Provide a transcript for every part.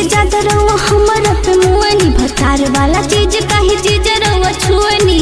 ज्यादा रहुआ हमर पे मुअनी भतार वाला चीज काहे चीज रहुआ छुअनी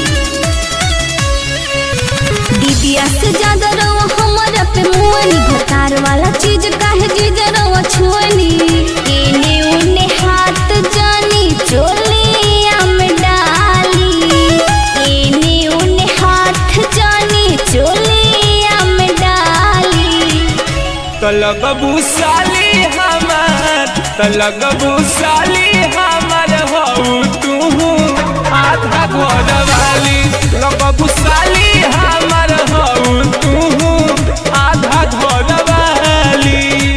दीदिया से ज्यादा रहुआ हमर पे मुअनी भतार वाला चीज काहे चीज रहुआ छुअनी एने उने हाथ जानी चोलिया में डाली एने उने हाथ जानी चोलिया में डाली तलगबू साली हमार तलगबू साली हमार हऊ तू आधा घर वाली लगबू साली हमार हऊ तू आधा घर वाली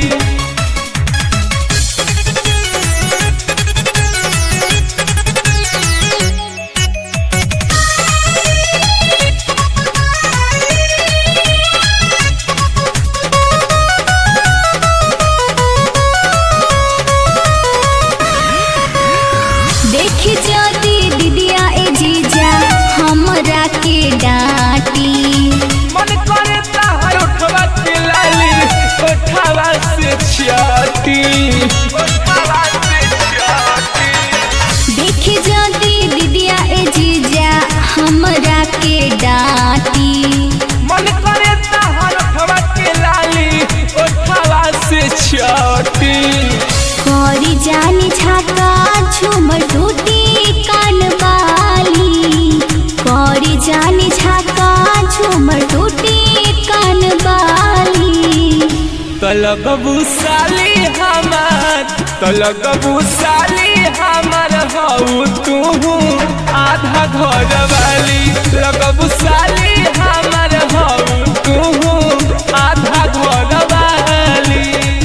देखी जाती दीदिया ए जीजा हमरा के डांटी मन करे ताहर उठवा के लाली उठवा से छियाती उठवा से छियाती देखी जाती दीदिया ए जीजा हमरा के डांटी मन करे ताहर उठवा के लाली उठवा से छियाती करी जानी झाका झूमर टूटी कान बाली करी जानी झाका झूमर टूटी कान बाली तलगबू साली हमार तलगबू साली हमार हऊ तू आधा घर वाली लगबू साली हमार हऊ तू आधा घर वाली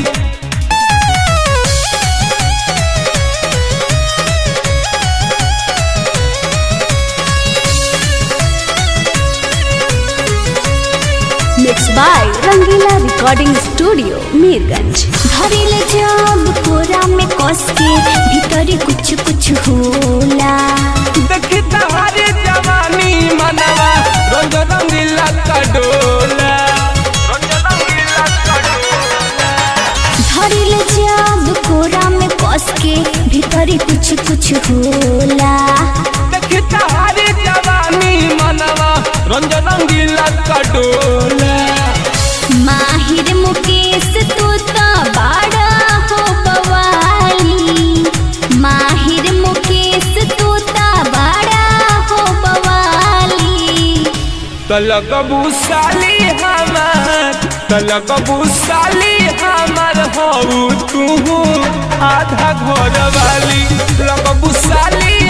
mix by Rangila recording studio Mirganj धरिल जब कोरा में कस के भीतर कुछ कुछ होला देखी तहारे जवानी मनवा रंग रंगीला का डोला रंग रंगीला का डोला धरिल जब कोरा में कस के भीतर कुछ कुछ होला देखी तहारे जवानी मनवा रंग रंगीला का डोला माहिर मुकेश तू तो बड़ा हो बवाली माहिर मुकेश तू तो बड़ा हो बवाली तलगबू साली हमार तलगबू साली हमार हऊ तू आधा घर वाली लगबू साली